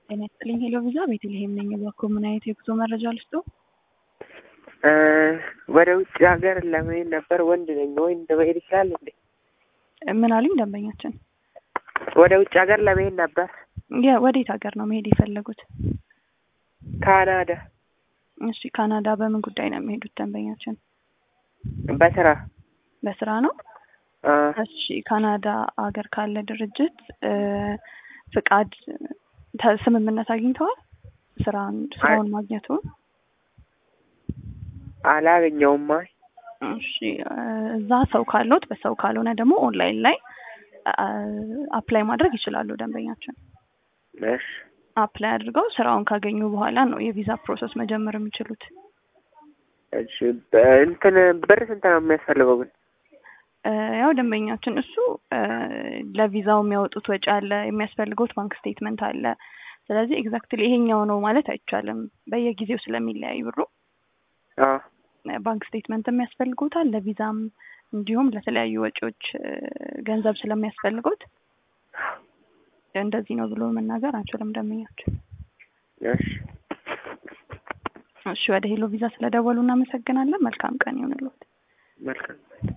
ጤና ይስጥልኝ ሄሎ ቪዛ ቤተልሔም ነኝ። እባክዎ ምን አይነት የጉዞ መረጃ ልስጥዎ? ወደ ውጭ ሀገር ለመሄድ ነበር። ወንድ ነኝ። ወንድ መሄድ ይችላል እንዴ? ምን አሉኝ ደንበኛችን? ወደ ውጭ ሀገር ለመሄድ ነበር። የ- ወዴት ሀገር ነው መሄድ የፈለጉት? ካናዳ እሺ ካናዳ በምን ጉዳይ ነው የሚሄዱት ደንበኛችን? በስራ በስራ ነው? አ፣ እሺ ካናዳ ሀገር ካለ ድርጅት እ፣ ፍቃድ ተ- ስምምነት አግኝተዋል? ስራን ስራውን ማግኘቱን? አላገኘውም። አይ እሺ እ፣ እዛ ሰው ካለዎት በሰው ካልሆነ ደግሞ ኦንላይን ላይ አፕላይ ማድረግ ይችላሉ ደንበኛችን። እሺ አፕላይ አድርገው ስራውን ካገኙ በኋላ ነው የቪዛ ፕሮሰስ መጀመር የሚችሉት። እሺ በ- እንትን ብር ስንት ነው የሚያስፈልገው ግን? እ፣ ያው ደንበኛችን እሱ እ፣ ለቪዛው የሚያወጡት ወጪ አለ፣ የሚያስፈልገውት ባንክ ስቴትመንት አለ። ስለዚህ ኤግዛክትሊ ይሄኛው ነው ማለት አይቻልም፣ በየጊዜው ስለሚለያይ ብሩ አ ባንክ ስቴትመንትም ያስፈልጎታል ለቪዛም እንዲሁም ለተለያዩ ወጪዎች እ፣ ገንዘብ ስለሚያስፈልጎት እንደዚህ ነው ብሎ መናገር አንችልም ደንበኛችን። እሺ እሺ ወደ ሄሎ ቪዛ ስለደወሉ እናመሰግናለን። መልካም ቀን ይሁንልዎት። መልካም